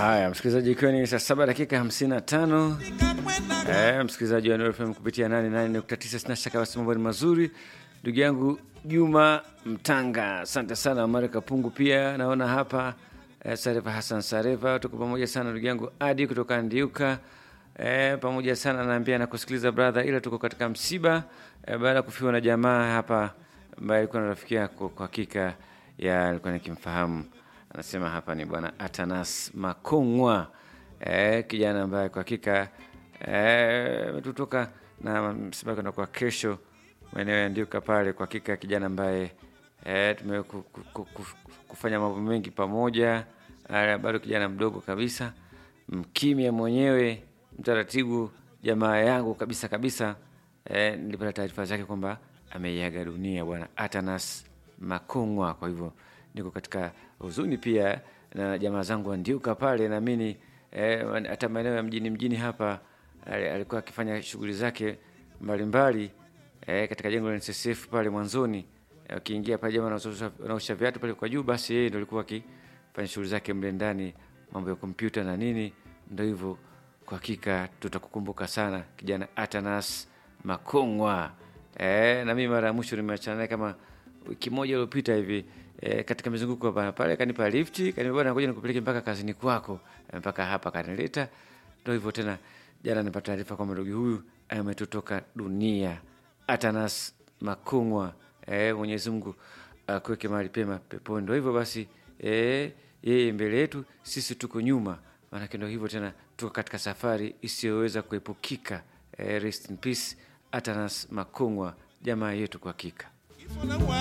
Haya, msikilizaji, ikiwa ni saa saba dakika hamsini na tano eh, msikilizaji wa Nuru FM kupitia 88.9 sina shaka basi mambo ni mazuri. Ndugu yangu Juma Mtanga, asante sana. Omar Kapungu pia naona hapa eh, Sareva Hassan Sareva, tuko pamoja sana. Ndugu yangu Adi kutoka Ndiuka eh, pamoja sana, naambia nakusikiliza brother, ila tuko katika msiba eh, baada ya kufiwa na jamaa hapa ambaye alikuwa na rafiki yako, kwa hakika ya alikuwa nikimfahamu anasema hapa ni bwana Atanas Makongwa eh, kijana ambaye kwa hakika ametutoka eh, na msiba kwenda kwa kesho maeneo ya Ndiuka pale. Kwa hakika kijana ambaye eh, tume kufanya mambo mengi pamoja, bado kijana mdogo kabisa, mkimya mwenyewe, mtaratibu, jamaa yangu kabisa kabisa. Eh, nilipata taarifa zake kwamba ameiaga dunia bwana Atanas Makongwa, kwa hivyo niko katika huzuni pia na jamaa zangu wa Ndiuka pale, naamini hata eh, maeneo ya mjini mjini hapa alikuwa akifanya shughuli zake mbalimbali eh, katika jengo la NSSF pale mwanzoni, akiingia pale jamaa wanaosha viatu pale kwa juu, basi yeye ndio alikuwa akifanya shughuli zake mle ndani, mambo ya kompyuta na nini. Ndio hivyo, kwa hakika tutakukumbuka sana kijana Atanas Makongwa. Eh, na mimi mara ya mwisho nimeachana naye kama wiki moja iliyopita hivi e, katika mizunguko hapa pale, kanipa lifti, kaniambia bwana, ngoja nikupeleke mpaka kazini kwako, mpaka hapa kanileta. Ndio hivyo tena, jana nipata taarifa kwamba ndugu huyu ametutoka dunia, Atanas Makongwa. E, Mwenyezi Mungu akuweke mahali pema peponi. Ndio hivyo basi, e, yeye mbele yetu, sisi tuko nyuma, maanake ndio hivyo tena, tuko katika safari isiyoweza kuepukika. E, rest in peace Atanas Makongwa, jamaa yetu kwa hakika.